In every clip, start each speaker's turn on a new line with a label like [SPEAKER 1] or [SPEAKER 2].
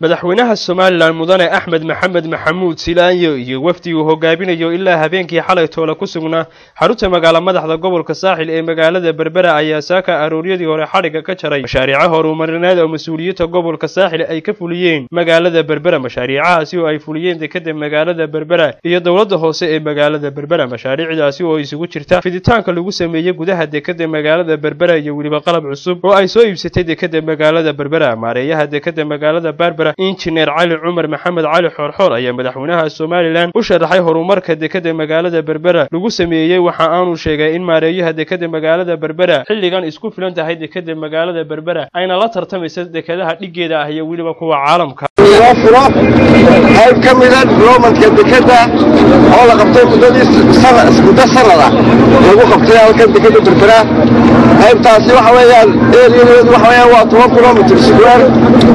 [SPEAKER 1] madaxweynaha somalilan mudane axmed maxamed maxamuud silaanyo iyo wafdi uu hogaaminayo ilaa habeenkii xalay toole ku sugnaa xarunta magaala madaxda gobolka saaxil ee magaalada berbera ayaa saaka arooryadii hore xadhigga ka jaray mashaariico horumarineed oo mas-uuliyiinta gobolka saaxil ay ka fuliyeen magaalada berbera mashaariicahaasi oo ay fuliyeen dekeda magaalada berbera iyo dowladda hoose ee magaalada berbera mashaariicdaasi oo isugu jirta fiditaanka lagu sameeyey gudaha dekeda magaalada berbera iyo weliba qalab cusub oo ay soo iibsatay dekeda magaalada berbera maareeyaha dekeda magaalada berbera injineer cali cumar maxamed cali xoorxoor ayaa madaxweynaha somalilan u sharaxay horumarka dekeda magaalada berbera lagu sameeyey waxa aanu sheegay in maareeyaha dekeda magaalada berbera xilligan isku filan tahay dekeda magaalada berbera ayna la tartamaysa dekedaha dhiggeeda ah iyo weliba kuwa caalamka
[SPEAKER 2] loo furo qayb ka mida diblomanka dekeda oo la qabtay muddadii muddo sanad ah lagu qabtay halkan dekeda berbera qaybtaasi waxa weeyaan eriyadeedu waxa weeyaan waa toban kilomitr square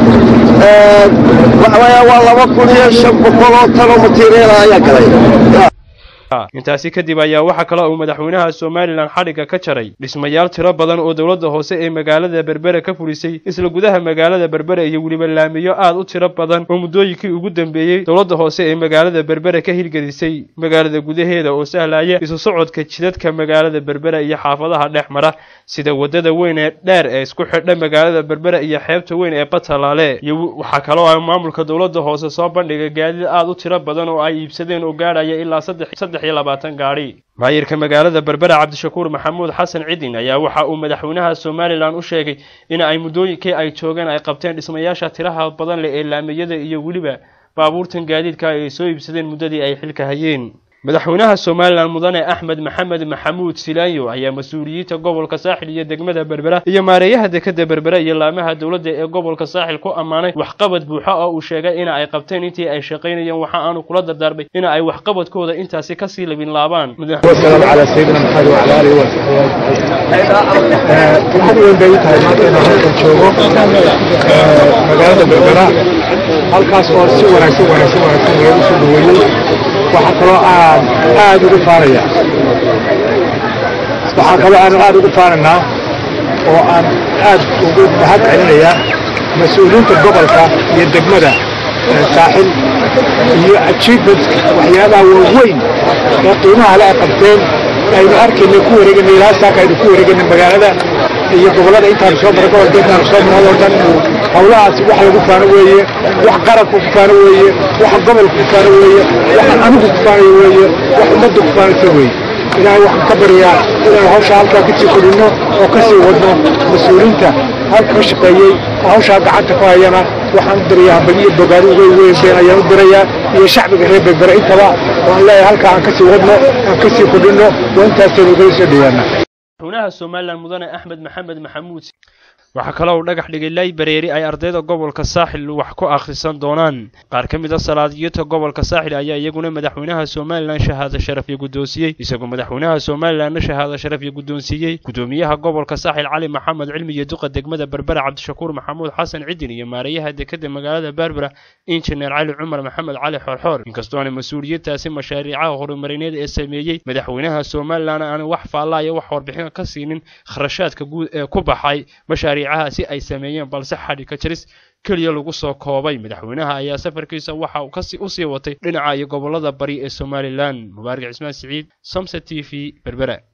[SPEAKER 2] waxa weeyaan waa laba kun iyo shan boqol oo tan oo material ayaa galay
[SPEAKER 1] intaasi kadib ayaa waxaa kale uu madaxweynaha somalilan xadhigga ka jaray dhismayaal tiro badan oo dowladda hoose ee magaalada berbera ka fulisay isla gudaha magaalada berbera iyo weliba laamiyo aad u tiro badan oo muddooyinkii ugu dambeeyey dowladda hoose ee magaalada berbera ka hirgelisay magaalada gudaheeda oo sahlaya isu socodka jidadka magaalada berbera iyo xaafadaha dhex mara sida waddada weyn ee dheer ee isku xidha magaalada berbera iyo xeebta weyn ee batalaale iyo waxaa kaloo ah maamulka dowladda hoose soo bandhigay gaadiid aad u tiro badan oo ay iibsadeen oo gaadhaya ilaa saddex gaadhi maayirka magaalada berbera cabdishakuur maxamuud xasan cidin ayaa waxa uu madaxweynaha somalilan u sheegay in ay muddooyinkii ay joogeen ay qabteen dhismayaasha tiraha badan leh ee laamiyada iyo weliba baabuurtan gaadiidka ay soo iibsadeen muddadii ay xilka hayeen madaxweynaha somalilan mudane axmed maxamed maxamuud silaanyo ayaa mas-uuliyiinta gobolka saaxil iyo degmada berbera iyo maareeyaha dekeda berbera iyo laamaha dowladda ee gobolka saaxil ku ammaanay waxqabad buuxa oo uu sheegay in ay qabteen intii ay shaqaynayeen waxa aanu kula dardaarmay in ay waxqabadkooda intaasi kasii labin laabaan
[SPEAKER 3] والسلام على سيدنا محمد وعلى اله وصحبه waxaad weyn bay u tahay maanta inaan halkan joogo magaalada berbera halkaas oo si wanaagsan wanaagsan wanaagsan loogu soo dhaweeyey waxaa kaloo aan aad ugu faanaya waxaa kaloo aan aad ugu faanaynaa oo aan aad ugu mahad celinayaa mas-uuliyiinta gobolka iyo degmada saaxil iyo achievementka waxyaabaha waaweyn ee qiimaha le ay qabteen aynu arkayna ku wareeganay ilaa saaka aynu ku wareeganay magaalada iyo gobollada intaanu soo maray gobol deednaanu soo maray oo dhan hawlahaasi wax lagu faano weeye wax qaranku ku faano weeye wax gobolku ku faano weeye wax anigu ku faanayo weeye wax ummaddu ku faanaysa weeye ilaahay waxaan ka baryaa inaan hawsha halkaa ka sii kordhinno oo ka sii wadno mas-uuliyiinta halka ka shaqeeyey oo hawshaa gacanta ku hayana waxaan u dirayaa hambaliyo bogaadi uga weynbeen ayaan u dirayaa iyo shacbiga reer berbera intaba waan leeyahay halkaa aan ka sii wadno aan ka sii kordhinno waa intaasaynu ugala soo dhawaana
[SPEAKER 1] madaxweynaha somalilan mudane axmed maxamed maxamuud waxaa kaloo uu dhagax dhigay laybareeri ay ardayda gobolka saaxil wax ku akhrisan doonaan qaar ka mid a salaadiyinta gobolka saaxil ayaa iyaguna madaxweynaha somalilan shahaado sharafyo guddoonsiiyey isagoo madaxweynaha somalilanna shahaado sharafyo guddoonsiiyey gudoomiyaha gobolka saaxil cali maxamed cilmi iyo duqa degmada berbera cabdishakuur maxamuud xasan cidin iyo maareeyaha dekeda magaalada berbera injineer cali cumar maxamed cali xoorxoor inkastoona mas-uuliyiintaasi mashaariicaha horumarineed ee sameeyey madaxweynaha somalilan aan wax faallaa iyo wax warbixin ka siinin kharashaadka guud ee ku baxay mashaariicahaasi ay sameeyeen balse xadhigka jaris keliya lagu soo koobay madaxweynaha ayaa safarkiisa waxa uu kasi usii watay dhinaca iyo gobolada bari ee somalilan mubaarak cismaan siciid somse t v berbera